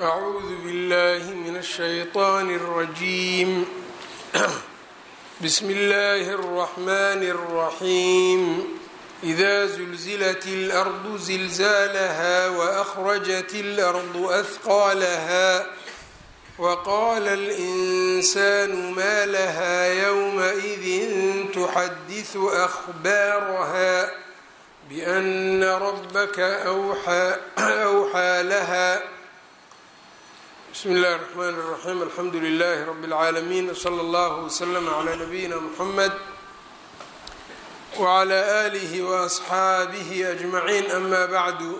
أعوذ بالله من الشيطان الرجيم بسم الله الرحمن الرحيم إذا زلزلت الأرض زلزالها وأخرجت الأرض أثقالها وقال الإنسان ما لها يومئذ تحدث أخبارها بأن ربك أوحى, أوحى لها بسم الله الرحمن الرحيم الحمdu لله رب العاalمين وصلى الله وسلم على نبيina محمد وعلى آله وأصxaaبه أجمعين أما بعد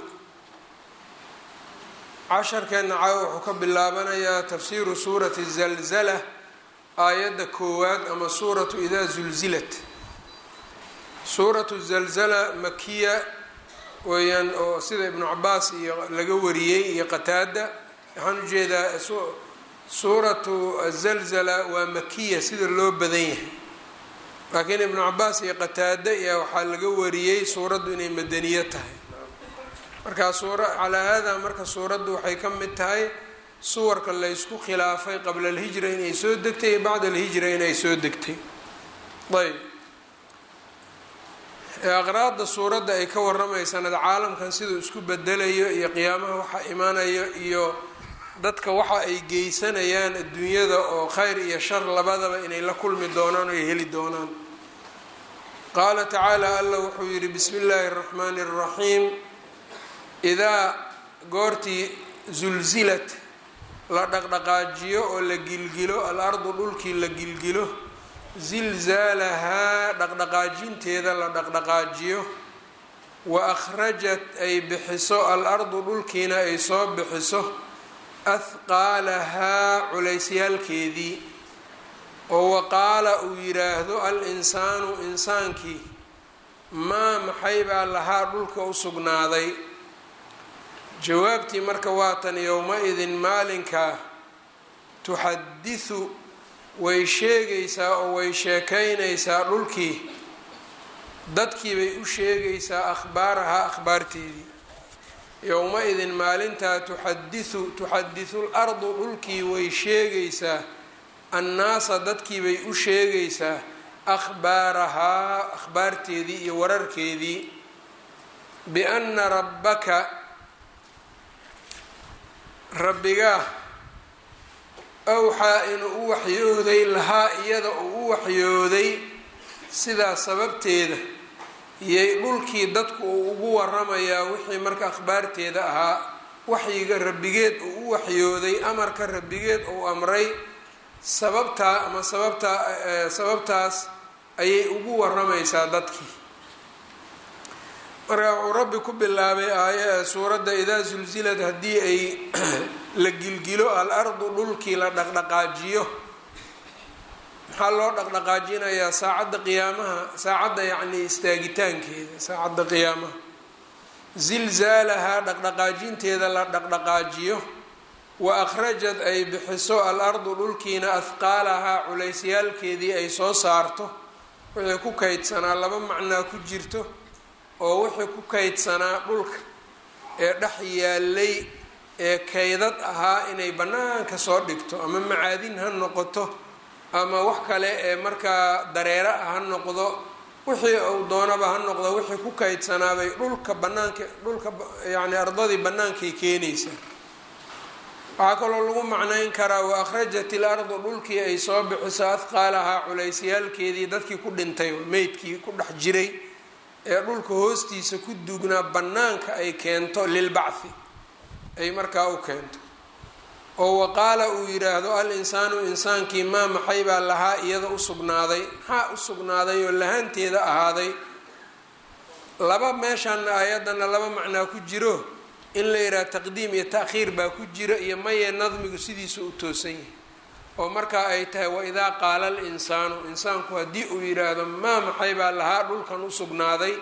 casharkeena caawa wuxuu ka bilaabanayaa tafsiru suurati الزلزلة aayadda koowaad ama suuraةu إdaa زulzilat suuraةu الزلزلة makiya weeyaan oo sida iبnu cabaas iyo laga wariyey iyo qataada waxaan ujeedaa suuratu azalzala waa makiya sida loo badan yahay laakiin ibnu cabaas iyo qataade iya waxaa laga wariyey suuraddu inay madaniyo tahay markaa suura calaa haadaa marka suuraddu waxay ka mid tahay suwarka laysku khilaafay qabla alhijra inay soo degtay iyo bacda alhijra inay soo degtay ayb aqraadda suuradda ay ka waramaysana caalamkan siduu isku bedelayo iyo qiyaamaha waxaa imaanayo iyo dadka waxa ay geysanayaan adduunyada oo khayr iyo shar labadaba inay la kulmi doonaan o ay heli doonaan qaala tacaala allah wuxuu yidhi bismi illaahi اraxmaani اraxiim idaa goortii zulzilat la dhaqdhaqaajiyo oo la gilgilo al-ardu dhulkii la gilgilo zilzaalahaa dhaqdhaqaajinteeda la dhaqdhaqaajiyo wa akhrajat ay bixiso al-ardu dhulkiina ay soo bixiso ahqaalahaa culeysyaalkeedii oo waqaala uu yidhaahdo al-insaanu insaankii maa maxay baa lahaa dhulka u sugnaaday jawaabtii marka waatan yowma-idin maalinkaa tuxadisu way sheegaysaa oo way sheekaynaysaa dhulkii dadkii bay u sheegaysaa akhbaarahaa akhbaarteedii yowma-idin maalintaa tuxadisu tuxadisu lardu dhulkii way sheegaysaa annaasa dadkii bay u sheegaysaa akhbaarahaa akhbaarteedii iyo wararkeedii bianna rabbaka rabbigaa awxaa inuu u waxyooday lahaa iyada uu u waxyooday sidaa sababteeda iyay dhulkii dadku uu ugu waramayaa wixii marka akhbaarteeda ahaa waxyiga rabbigeed uu u waxyooday amarka rabbigeed uu amray sababtaa ama sababtaa sababtaas ayay ugu waramaysaa dadkii marka wuxuu rabbi ku bilaabay aaya suuradda idaa sulsilad haddii ay la gilgilo al-ardu dhulkii la dhaqdhaqaajiyo maxaa loo dhaqdhaqaajinayaa saacadda qiyaamaha saacadda yacnii istaagitaankeeda saacadda qiyaamaha zilzaalahaa dhaqdhaqaajinteeda la dhaqdhaqaajiyo wa akhrajad ay bixiso al-ardu dhulkiina ahqaalahaa culeysyaalkeedii ay soo saarto wixii ku kaydsanaa laba macnaa ku jirto oo wixii ku kaydsanaa dhulka ee dhex yaalay ee kaydad ahaa inay bannaanka soo dhigto ama macaadin ha noqoto ama wax kale ee markaa dareero ah ha noqdo wixii uu doonaba ha noqdo wixii ku kaydsanaabay dhulka banaanka dhulka yacni ardadii bannaankay keenaysaa waxaa kaloo lagu macnayn karaa wa akhrajat il ardu dhulkii ay soo bixiso ahqaalahaa culeysyaalkeedii dadkii ku dhintay meydkii ku dhex jiray ee dhulka hoostiisa ku duugnaa bannaanka ay keento lilbacthi ay markaa u keento oo waqaala uu yidhaahdo al insaanu insaankii maa maxay baa lahaa iyada u sugnaaday maxaa u sugnaaday oo lahaanteeda ahaaday laba meeshaana aayadana laba macnaa ku jiro in la yidhaha taqdiim iyo ta'khiir baa ku jira iyo maye nadmigu sidiisa u toosan yahay oo markaa ay tahay waidaa qaala al insaanu insaanku haddii uu yidhaahdo maa maxay baa lahaa dhulkan u sugnaaday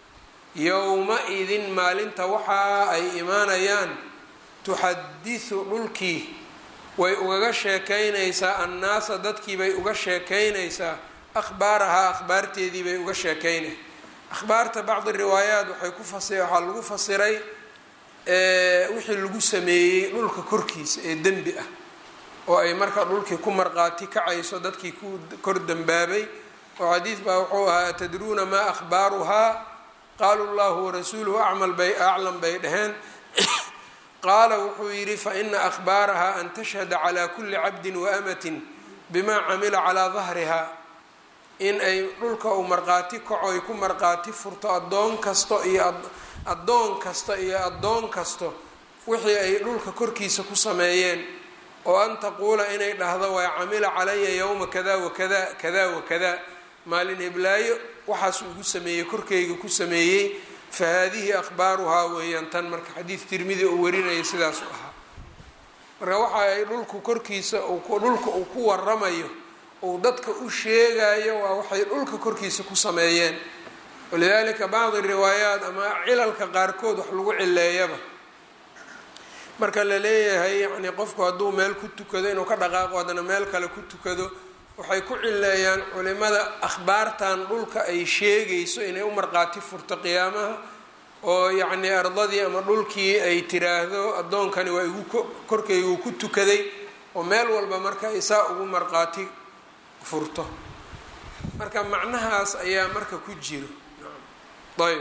yowma-idin maalinta waxa ay imaanayaan tuxadisu dhulkii way ugaga sheekaynaysaa annaasa dadkii bay uga sheekaynaysaa akhbaarahaa akhbaarteedii bay uga sheekaynay akhbaarta bacdi riwaayaat waxay ku fasi waxaa lagu fasiray wixii lagu sameeyey dhulka korkiisa ee dembi ah oo ay marka dhulkii ku marqaati kacayso dadkii ku kor dembaabay oo xadiid baa wuxuu ahaa atadruuna maa akhbaaruhaa qaaluu llahu warasuuluhu acmal bay aclam bay dhaheen qaala wuxuu yidhi faina akhbaaraha an tashhada calaa kulli cabdin waamatin bimaa camila calaa dahriha in ay dhulka uu marqaati kaco ay ku marqaati furto addoon kasto iyo addoon kasta iyo addoon kasto wixii ay dhulka korkiisa ku sameeyeen oo an taquula inay dhahdo waa camila calaya yowma kada wakada kada wakada maalin heblaayo waxaas ugu sameeyey korkeyga ku sameeyey fa haadihi akhbaaruhaa weeyaan tan marka xadiid tirmidi uu warinaya sidaasu ahaa marka waxa ay dhulku korkiisa dhulka uu ku waramayo uu dadka u sheegayo waa waxay dhulka korkiisa ku sameeyeen walidaalika bacdi riwaayaat ama cilalka qaarkood wax lagu cileeyaba marka la leeyahay yacni qofku hadduu meel ku tukado inuu ka dhaqaaqo haddana meel kale ku tukado waxay ku cileeyaan culimada akhbaartan dhulka ay sheegayso inay u marqaati furto qiyaamaha oo yacnii ardadii ama dhulkii ay tiraahdo addoonkani waa igu korkeyga uu ku tukaday oo meel walba marka isaa ugu marqaati furto marka macnahaas ayaa marka ku jiro ayb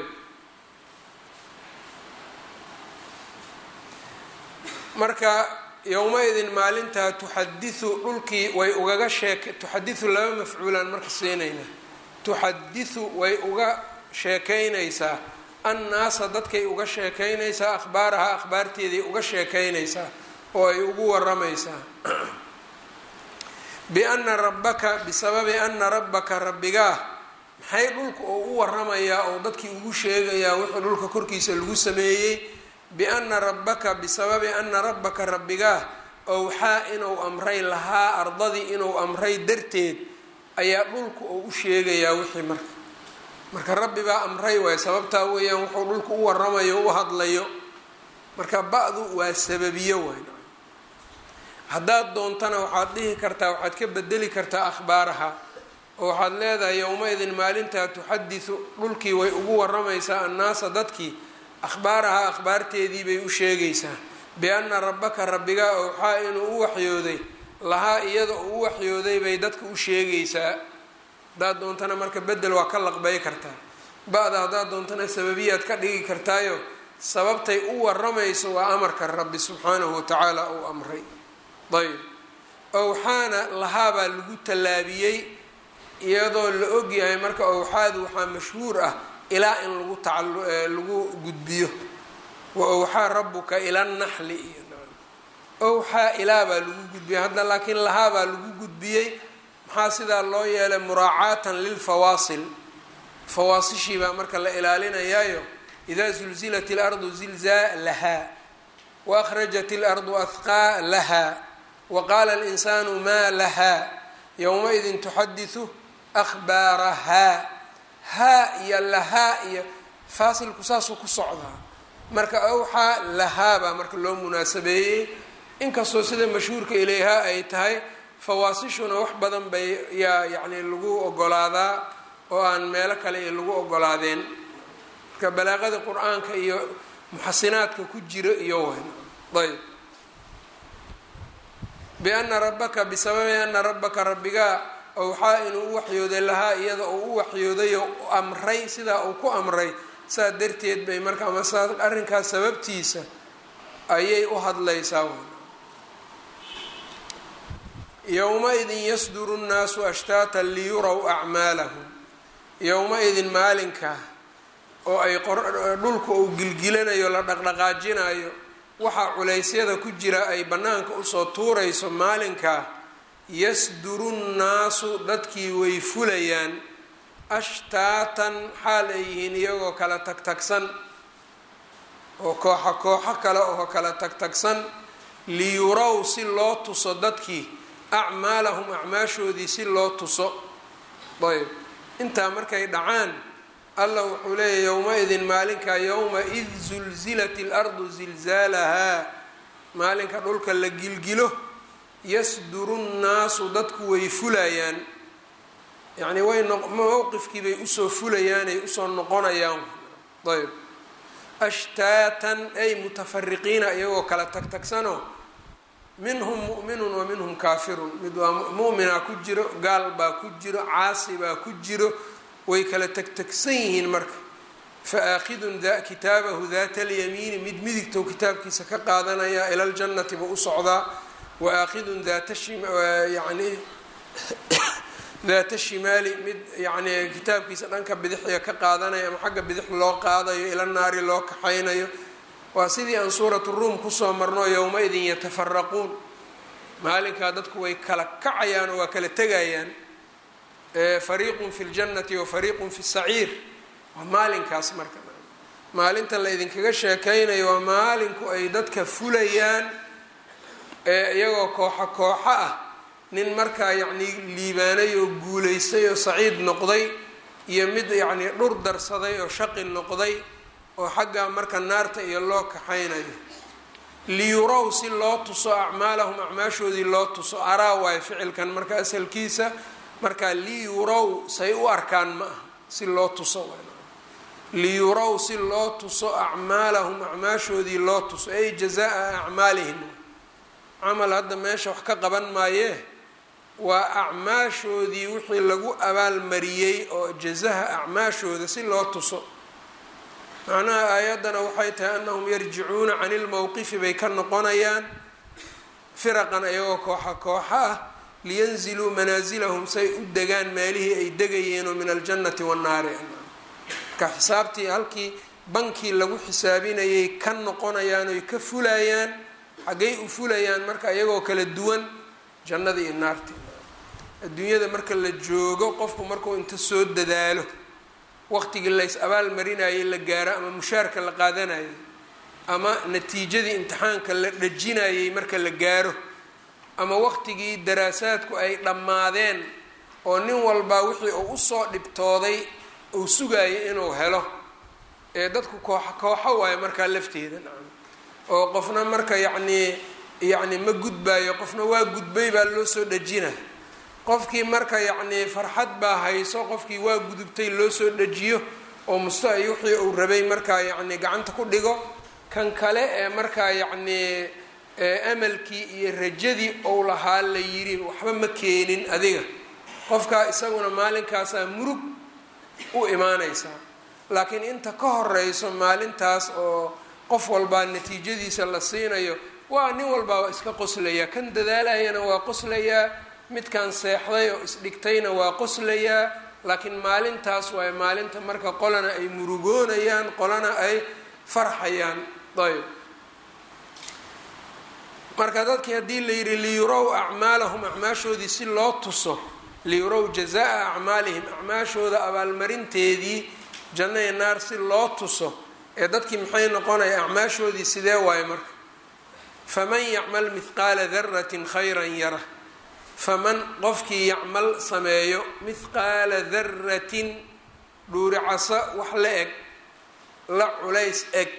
marka yowma-idin maalintaa tuxadisu dhulkii way ugaga sheeke tuxadisu laba mafcuulaan marka siinayna tuxadisu way uga sheekaynaysaa annaasa dadkay uga sheekaynaysaa akhbaaraha akhbaarteeday uga sheekaynaysaa oo ay ugu waramaysaa biana rabbaka bisababi ana rabbaka rabbigaa maxay dhulka oo u waramayaa oo dadkii ugu sheegayaa wixii dhulka korkiisa lagu sameeyey biana rabbaka bisababi ana rabbaka rabbigaa owxaa inuu amray lahaa ardadii inuu amray darteed ayaa dhulka oo u sheegayaa wixii marka marka rabbi baa amray waay sababtaa weeyaan wuxuu dhulka u waramayo u hadlayo marka ba-du waa sababiyo waay haddaad doontana waxaad dhihi kartaa waxaad ka bedeli kartaa akhbaaraha oo waxaad leedahay yowma-idin maalintaa tuxadisu dhulkii way ugu waramaysaa annaasa dadkii akhbaaraha akhbaarteedii bay u sheegaysaa biana rabbaka rabbigaa owxaa inuu u waxyooday lahaa iyada uu u waxyooday bay dadka u sheegaysaa haddaad doontana marka bedel waa ka laqbay kartaa ba-da haddaad doontana sababiyaad ka dhigi kartaayo sababtay u waramayso waa amarka rabbi subxaanahu watacaala uu amray ayb owxaana lahaabaa lagu tallaabiyey iyadoo la ogyahay marka owxaadu waxaa mashhuur ah ilaa in lagu tacalagu gudbiyo wa owxaa rabuka ila naxli iyo owxaa ilaa baa lagu gudbiyey hadda laakiin lahaabaa lagu gudbiyey maxaa sidaa loo yeelay muraacaatan lilfawaasil fawaasishii baa marka la ilaalinayaayo idaa zulzilat ilardu zilzaalahaa waakhrajat ilardu ahqaa lahaa waqaala alinsaanu maa lahaa yowma-idin tuxadisu akhbaarahaa haa iyo lahaa iyo faasilku saasuu ku socdaa marka awxaa lahaabaa marka loo munaasabeeyey inkastoo sida mashhuurka ilayhaa ay tahay fawaasishuna wax badan bay yaa yacni lagu ogolaadaa oo aan meelo kale iyo lagu ogolaadeen marka balaaqada qur-aanka iyo muxasinaadka ku jira iyo wn ayb biana rabbaka bisababi ana rabbaka rabbigaa owxaa inuu u waxyooday lahaa iyada uu u waxyoodayo amray sidaa uu ku amray saa darteed bay marka ama saa arrinkaas sababtiisa ayay u hadlaysaa yowma-idin yasduru nnaasu ashtaatan liyuraw acmaalahum yowma-idin maalinka oo ay dhulka uu gilgilanayo la dhaqdhaqaajinayo waxaa culaysyada ku jira ay bannaanka usoo tuurayso maalinkaa yasduru nnaasu dadkii way fulayaan ashtaatan xaal ay yihiin iyagoo kala tagtagsan oo kooxa kooxo kale oo kala tagtagsan liyuraw si loo tuso dadkii acmaalahum acmaashoodii si loo tuso ayb intaa markay dhacaan allah wuxuu leeyahy yowma-idin maalinka yowma id zulzilat ilardu zilzaalahaa maalinka dhulka la gilgilo yasduru nnaasu dadku way fulayaan yacnii way mowqifkii bay usoo fulayaan ay usoo noqonayaan ayb ashtaatan ay mutafariqiina iyagoo kala tagtagsanoo minhum mu'minun wa minhum kaafirun mid waa mu'minaa ku jiro gaal baa ku jiro caasi baa ku jiro way kala tagtagsan yihiin marka fa aakhidun kitaabahu daata alyamiini mid midigtow kitaabkiisa ka qaadanaya ila ljannati buu u socdaa wa aakhidun daata yani daata shimaali mid yacni kitaabkiisa dhanka bidixya ka qaadanaya ama xagga bidix loo qaadayo ila naari loo kaxaynayo waa sidii aan suuratu ruum kusoo marno yowma-idin yatafaraquun maalinkaa dadku way kala kacayaan oo waa kala tegayaan fariiqun fi ljannati wa fariiqun fi saciir waa maalinkaas marka maalinta la idinkaga sheekaynayo waa maalinku ay dadka fulayaan iyagoo kooxo kooxo ah nin markaa yacnii liibaanay oo guulaystay oo saciid noqday iyo mid yacnii dhur darsaday oo shaqi noqday oo xaggaa marka naarta iyo loo kaxaynayo liyurow si loo tuso acmaalahum acmaashoodii loo tuso araa waayo ficilkan marka asalkiisa markaa liyurow say u arkaan ma aha si loo tuso liyurow si loo tuso acmaalahum acmaashoodii loo tuso ay jazaa acmaalihim camal hadda meesha wax ka qaban maayee waa acmaashoodii wixii lagu abaalmariyey oo jazaha acmaashooda si loo tuso macnaha aayaddana waxay tahay annahum yarjicuuna cani ilmowqifi bay ka noqonayaan firaqan ayagoo kooxa kooxa ah liyanziluu manaasilahum say u degaan meelihii ay degayeenoo min aljannati wannaari marka xisaabtii halkii bankii lagu xisaabinayay ka noqonayaan oy ka fulayaan xaggay u fulayaan marka iyagoo kala duwan jannada iyo naarti adduunyada marka la joogo qofku markuu inta soo dadaalo waqtigii lays abaal marinayay la gaaro ama mushaarka la qaadanayay ama natiijadii imtixaanka la dhajinayay marka la gaaro ama waqtigii daraasaadku ay dhammaadeen oo nin walbaa wixii uu usoo dhibtooday uu sugayo inuu helo ee dadku kooxa kooxo waayo markaa lafteeda nacam oo qofna marka yacnii yacni ma gudbaayo qofna waa gudbay baa loo soo dhajina qofkii marka yacnii farxad baa hayso qofkii waa gudubtay loo soo dhajiyo oo musta ay wixii uu rabay markaa yacni gacanta ku dhigo kan kale ee markaa yacnii amalkii iyo rajadii ou lahaa la yidhi waxba ma keenin adiga qofkaa isaguna maalinkaasaa murug u imaanaysaa laakiin inta ka horeyso maalintaas oo qof walbaa natiijadiisa la siinayo waa nin walbaa waa iska qoslayaa kan dadaalayana waa qoslayaa midkan seexday oo isdhigtayna waa qoslayaa laakiin maalintaas waayo maalinta marka qolana ay murugoonayaan qolana ay farxayaan ayb marka dadkii haddii la yidhi liyurow acmaalahum acmaashoodii si loo tuso liyurow jazaa acmaalihim acmaashooda abaalmarinteedii janno iyo naar si loo tuso ee dadkii maxay noqonaya acmaashoodii sidee waayo marka faman yacmal mithqaala daratin khayran yara faman qofkii yacmal sameeyo mithqaala daratin dhuuricaso wax la eg la culays eg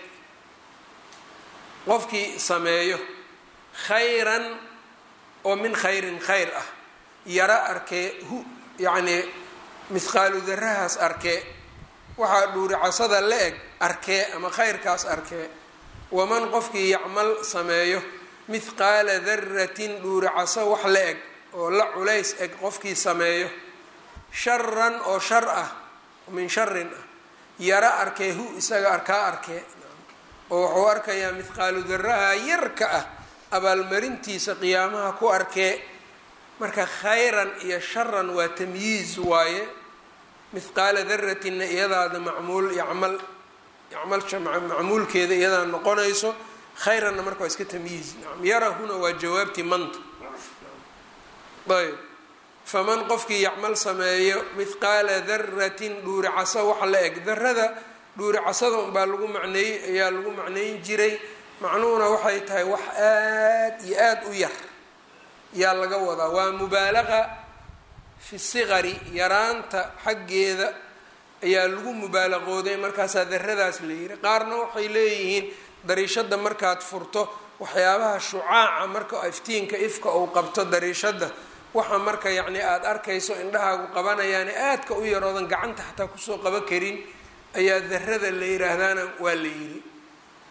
qofkii sameeyo khayran oo min khayrin khayr ah yara arkee hu yacnii mithqaalu darahaas arkee waxaa dhuuricasada la eg arkee ama khayrkaas arkee waman qofkii yacmal sameeyo mithqaala daratin dhuuricaso wax la eg oo la culays eg qofkii sameeyo sharan oo shar ah min sharin ah yara arkee hu isaga arkaa arkee oo wuxuu arkayaa mithqaalu daraha yarka ah abaalmarintiisa qiyaamaha ku arkee marka khayran iyo sharan waa tamyiiz waaye mithqaala daratinna iyadaada macmuul yacmal yacmalsha macmuulkeeda iyadaa noqonayso khayranna marka waa iska tamyiiz nacam yarahuna waa jawaabtii manta ayb faman qofkii yacmal sameeyo mithqaala daratin dhuuricaso waxa la eg darada dhuuricasada unbaa lagu macneeyey ayaa lagu macneyn jiray macnuhuna waxay tahay wax aad iyo aada u yar yaa laga wadaa waa mubaalaqa fi siqari yaraanta xaggeeda ayaa lagu mubaalaqooday markaasaa daradaas la yiri qaarna waxay leeyihiin dariishada markaad furto waxyaabaha shucaaca marka iftiinka ifka uu qabto dariishada waxa marka yacni aada arkayso indhahaagu qabanayaane aadka u yaroodan gacanta xataa kusoo qaba karin ayaa darada la yiraahdaana waa la yiri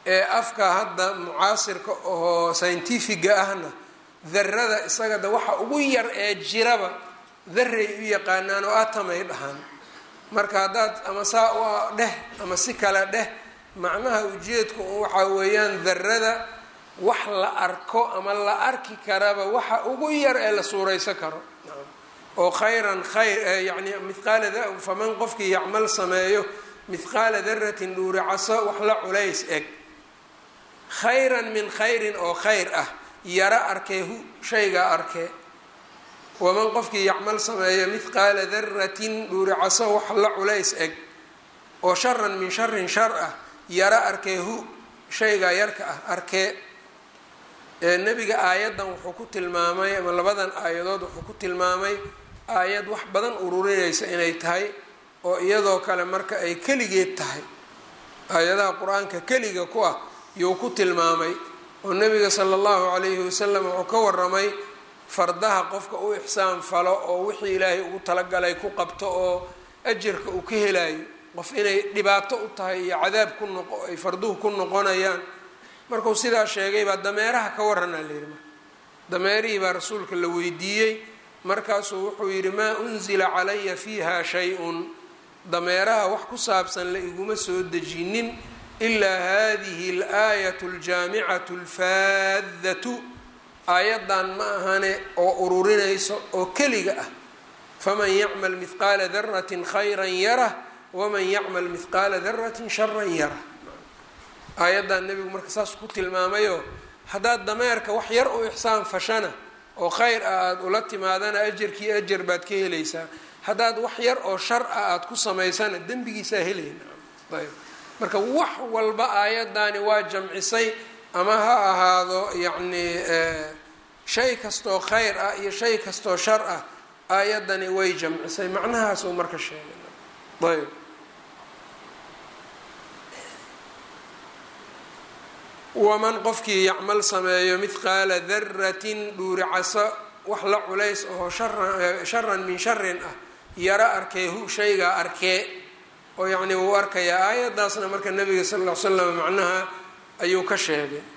ee afka hadda mucaasirka oo scientifiga ahna darada isaga de waxa ugu yar ee jiraba daray u yaqaanaan oo atamay dhahaan marka haddaad ama saa u dheh ama si kale dheh macnaha ujeedku waxaa weeyaan darada wax la arko ama la arki karaba waxa ugu yar ee la suuraysan karo oo khayran khayr yani mihqaala faman qofkii yacmal sameeyo mithqaala daratin dhuuricaso wax la culays eg khayran min khayrin oo khayr ah yaro arkee hu shaygaa arkee waman qofkii yacmal sameeyo mithqaala daratin dhuuricaso wax la culays eg oo sharan min sharin shar ah yaro arkee hu shaygaa yarka ah arkee nebiga aayaddan wuxuu ku tilmaamay ama labadan aayadood wuxuu ku tilmaamay aayad wax badan ururinaysa inay tahay oo iyadoo kale marka ay keligeed tahay aayadaha qur-aanka keliga ku ah yuu ku tilmaamay oo nebiga sala allahu calayhi wasalam wuxuu ka waramay fardaha qofka u ixsaan falo oo wixii ilaahay ugu talagalay ku qabto oo ajarka uu ka helayo qof inay dhibaato u tahay iyo cadaab ku noqo ay farduhu ku noqonayaan markuu sidaa sheegay baa dameeraha ka waranaa la yidhi marka dameerihii baa rasuulka la weydiiyey markaasuu wuxuu yidhi maa unzila calaya fiiha shay-un dameeraha wax ku saabsan la iguma soo dejinin ilaa hadihi alaayatu aljaamicatu alfaadatu aayaddan ma ahane oo ururinayso oo keliga ah faman yacmal mithqaala daratin khayran yarah waman yacmal mithqaala daratin sharan yarah aayaddan nebigu marka saas ku tilmaamayoo haddaad dameerka wax yar u ixsaan fashana oo khayr ah aada ula timaadana ajarkii ajar baad ka helaysaa haddaad wax yar oo shar ah aada ku samaysana dembigiisaa helayna ayb marka wax walba aayaddaani waa jamcisay ama ha ahaado yacni shay kastoo khayr ah iyo shay kastoo shar ah aayaddani way jamcisay macnahaasuu marka sheegay ayb waman qofkii yacmal sameeyo mithqaala daratin dhuuricaso wax la culays oo sharan min sharin ah yaro arkee hu shaygaa arkee oo yacni wuu arkayaa aayaddaasna marka nabiga sal ll ly slam macnaha ayuu ka sheegay